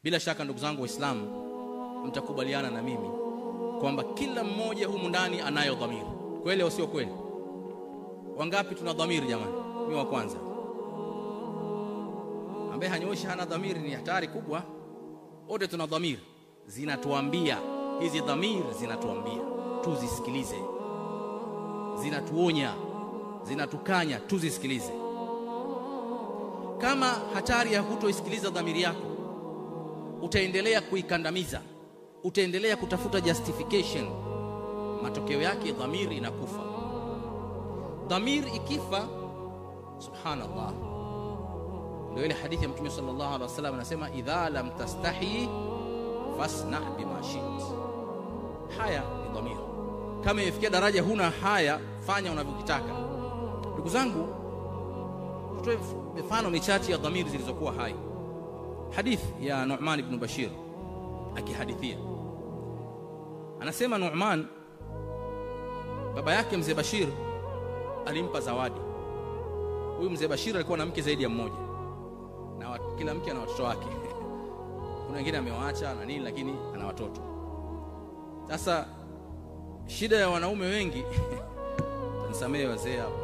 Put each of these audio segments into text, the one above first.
bila shaka ndugu zangu waislamu mtakubaliana na mimi kwamba kila mmoja humu ndani anayo dhamiri kweli au sio kweli wangapi tuna dhamiri jamani mi wa kwanza ambaye hanyoishi hana dhamiri ni hatari kubwa wote tuna dhamiri zinatuambia hizi dhamiri zinatuambia tuzisikilize zinatuonya zinatukanya tuzisikilize kama hatari ya kutoisikiliza dhamiri yako utaendelea kuikandamiza utaendelea kutafuta justification matokeo yake dhamiri inakufa dhamiri ikifa subhanallah ndio ile hadithi ya mtume sallallahu alaihi wasallam anasema idha lam tastahi fasna bima shit haya ni dhamiri kama imefikia daraja huna haya fanya unavyokitaka ndugu zangu tutoe mifano michache ya dhamiri zilizokuwa hai hadith ya Nu'man ibn Bashir akihadithia anasema Nu'man baba yake mzee Bashir alimpa zawadi huyu mzee Bashir alikuwa na mke zaidi ya mmoja na wat, kila mke ana watoto wake kuna wengine amewaacha na nini lakini ana watoto sasa shida ya wanaume wengi nisamehe wazee hapo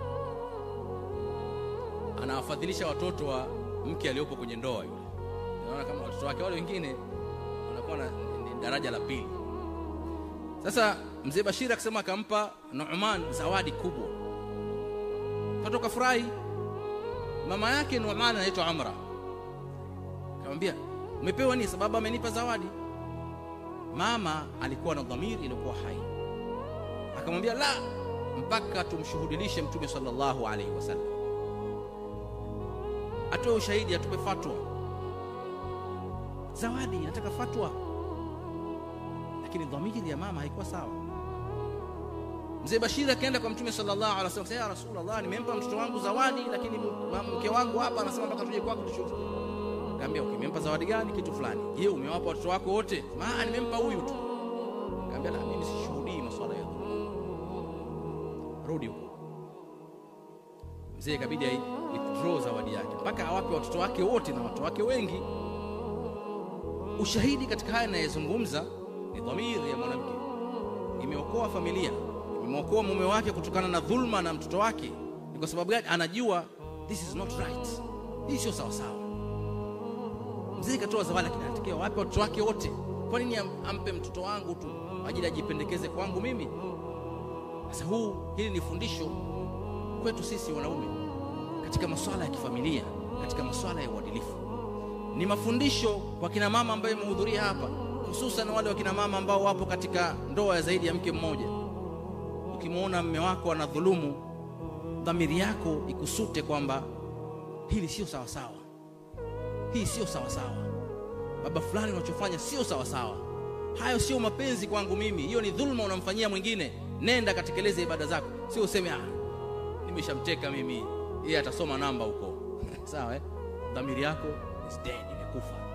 anawafadhilisha watoto wa mke aliyopo kwenye ndoa yule naona kama watoto wake wale wengine wanakuwa na ni daraja la pili sasa mzee Bashir akisema akampa Nu'man zawadi kubwa mtoto kafurahi mama yake Nu'man anaitwa Amra akamwambia umepewa nini sababu amenipa zawadi mama alikuwa na dhamiri iliyokuwa hai akamwambia la mpaka tumshuhudilishe mtume sallallahu alaihi wasallam atoe ushahidi atupe fatwa zawadi nataka fatwa lakini dhamiri ya mama haikuwa sawa mzee Bashir akaenda kwa mtume sallallahu alaihi wasallam ya rasulullah nimempa mtoto wangu zawadi lakini mke wangu hapa anasema mpaka tuje kwako tushuhudie Kaambia ukimempa zawadi gani kitu fulani. Je, umewapa watoto wako wote? Ah, nimempa huyu tu. Kaambia la mimi sishuhudii masuala ya dhulma. Rudi huko. Mzee ikabidi ai withdraw zawadi yake mpaka awape watoto wake wote na watoto wake wengi. Ushahidi katika haya ninayozungumza ni dhamiri ya mwanamke. Imeokoa familia, imeokoa mume wake kutokana na dhulma na mtoto wake. Ni kwa sababu gani? Anajua this is not right. Hii sio sawa sawa mzee katoa zawadi lakini anatakiwa wape watoto wake wote kwa nini ampe mtoto wangu tu ajili ajipendekeze kwangu mimi sasa huu hili ni fundisho kwetu sisi wanaume katika masuala ya kifamilia katika masuala ya uadilifu ni mafundisho kwa kina mama ambayo imehudhuria hapa hususan wale wa kina mama ambao wapo katika ndoa ya zaidi ya mke mmoja ukimwona mme wako anadhulumu dhamiri yako ikusute kwamba hili sio sawa sawa hii sio sawa sawa baba fulani unachofanya sio sawa sawa hayo sio mapenzi kwangu mimi hiyo ni dhulma unamfanyia mwingine nenda katekeleze ibada zako sio useme ah nimeshamteka mimi yeye atasoma namba huko sawa eh dhamiri yako is dead imekufa